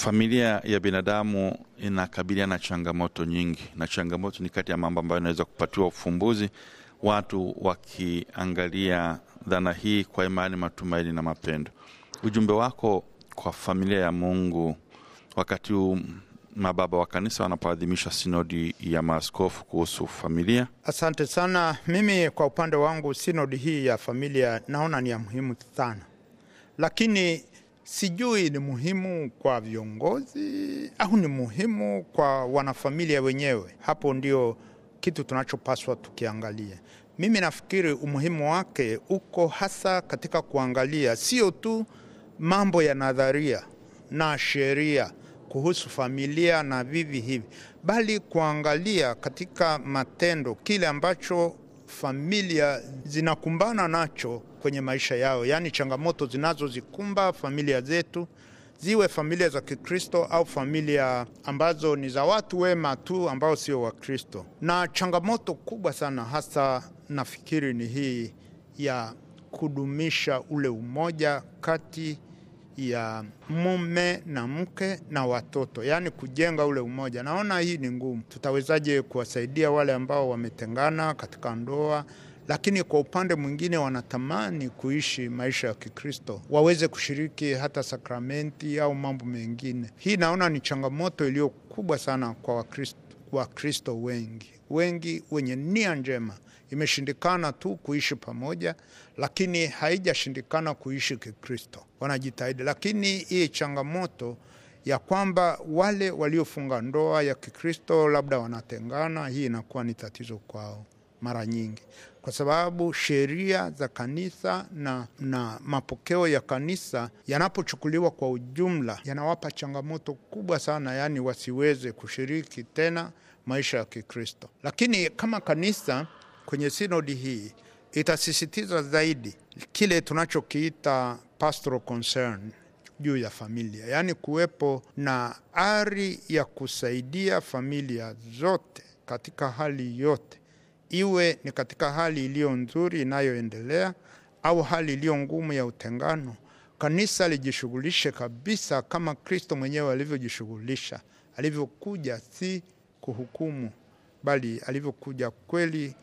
Familia ya binadamu inakabiliana na changamoto nyingi, na changamoto ni kati ya mambo ambayo inaweza kupatiwa ufumbuzi, watu wakiangalia dhana hii kwa imani, matumaini na mapendo. Ujumbe wako kwa familia ya Mungu wakati huu mababa wa kanisa wanapoadhimisha sinodi ya maaskofu kuhusu familia? Asante sana. Mimi kwa upande wangu, sinodi hii ya familia naona ni ya muhimu sana, lakini sijui ni muhimu kwa viongozi au ni muhimu kwa wanafamilia wenyewe. Hapo ndio kitu tunachopaswa tukiangalia. Mimi nafikiri umuhimu wake uko hasa katika kuangalia sio tu mambo ya nadharia na sheria kuhusu familia na vivi hivi, bali kuangalia katika matendo kile ambacho familia zinakumbana nacho kwenye maisha yao, yaani changamoto zinazozikumba familia zetu, ziwe familia za Kikristo au familia ambazo ni za watu wema tu ambao sio Wakristo. Na changamoto kubwa sana hasa nafikiri ni hii ya kudumisha ule umoja kati ya mume na mke na watoto, yaani kujenga ule umoja. Naona hii ni ngumu. Tutawezaje kuwasaidia wale ambao wametengana katika ndoa, lakini kwa upande mwingine wanatamani kuishi maisha ya Kikristo, waweze kushiriki hata sakramenti au mambo mengine? Hii naona ni changamoto iliyo kubwa sana kwa Wakristo, Wakristo wengi wengi wenye nia njema imeshindikana tu kuishi pamoja, lakini haijashindikana kuishi Kikristo. Wanajitahidi, lakini hii changamoto ya kwamba wale waliofunga ndoa ya Kikristo labda wanatengana, hii inakuwa ni tatizo kwao mara nyingi, kwa sababu sheria za kanisa na, na mapokeo ya kanisa yanapochukuliwa kwa ujumla yanawapa changamoto kubwa sana, yaani wasiweze kushiriki tena maisha ya Kikristo. Lakini kama kanisa kwenye sinodi hii itasisitiza zaidi kile tunachokiita pastoral concern juu ya familia, yaani kuwepo na ari ya kusaidia familia zote katika hali yote, iwe ni katika hali iliyo nzuri inayoendelea au hali iliyo ngumu ya utengano. Kanisa lijishughulishe kabisa kama Kristo mwenyewe alivyojishughulisha, alivyokuja si kuhukumu, bali alivyokuja kweli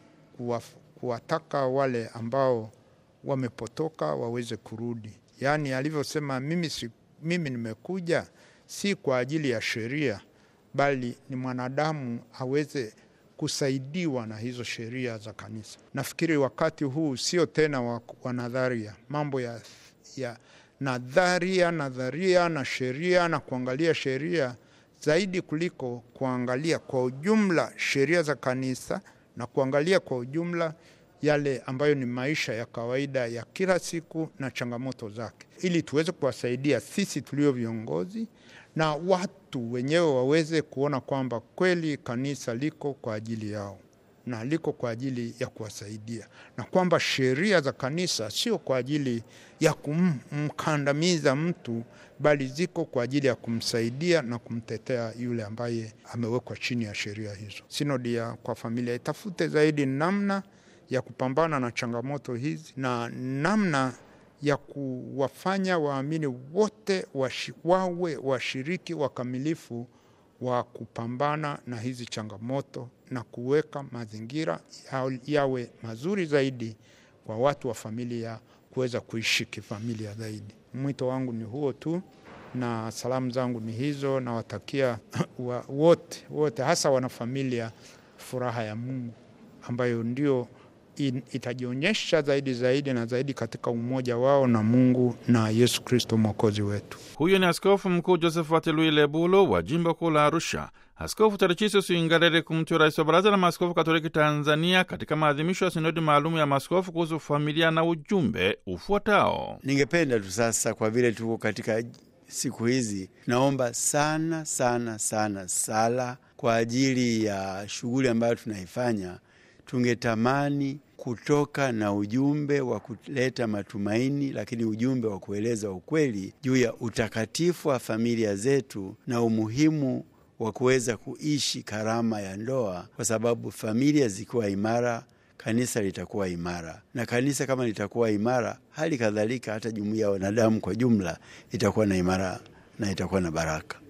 kuwataka wale ambao wamepotoka waweze kurudi. Yaani alivyosema mimi, si, mimi nimekuja si kwa ajili ya sheria, bali ni mwanadamu aweze kusaidiwa na hizo sheria za kanisa. Nafikiri wakati huu sio tena wa, wa nadharia, mambo ya, ya nadharia nadharia na sheria na kuangalia sheria zaidi kuliko kuangalia kwa ujumla sheria za kanisa na kuangalia kwa ujumla yale ambayo ni maisha ya kawaida ya kila siku na changamoto zake, ili tuweze kuwasaidia sisi tulio viongozi na watu wenyewe waweze kuona kwamba kweli kanisa liko kwa ajili yao na liko kwa ajili ya kuwasaidia, na kwamba sheria za kanisa sio kwa ajili ya kumkandamiza mtu, bali ziko kwa ajili ya kumsaidia na kumtetea yule ambaye amewekwa chini ya sheria hizo. Sinodi ya kwa familia itafute zaidi namna ya kupambana na changamoto hizi na namna ya kuwafanya waamini wote washi, wawe washiriki wakamilifu wa kupambana na hizi changamoto na kuweka mazingira yawe mazuri zaidi kwa watu wa familia kuweza kuishi kifamilia zaidi. Mwito wangu ni huo tu, na salamu zangu ni hizo. Nawatakia wa, wote wote, hasa wanafamilia, furaha ya Mungu ambayo ndio itajionyesha zaidi zaidi na zaidi katika umoja wao na Mungu na Yesu Kristo mwokozi wetu. Huyo ni Askofu Mkuu Josephat Louis Lebulo wa jimbo kuu la Arusha. Askofu Tarcisius Ingalale Kumtyo, rais wa Baraza la Maaskofu Katoliki Tanzania, katika maadhimisho ya sinodi maalum ya maaskofu kuhusu familia na ujumbe ufuatao. Ningependa tu sasa, kwa vile tuko katika siku hizi, naomba sana sana sana sala kwa ajili ya shughuli ambayo tunaifanya. Tungetamani kutoka na ujumbe wa kuleta matumaini, lakini ujumbe wa kueleza ukweli juu ya utakatifu wa familia zetu na umuhimu wa kuweza kuishi karama ya ndoa, kwa sababu familia zikiwa imara, kanisa litakuwa imara, na kanisa kama litakuwa imara, hali kadhalika hata jumuiya ya wanadamu kwa jumla itakuwa na imara na itakuwa na baraka.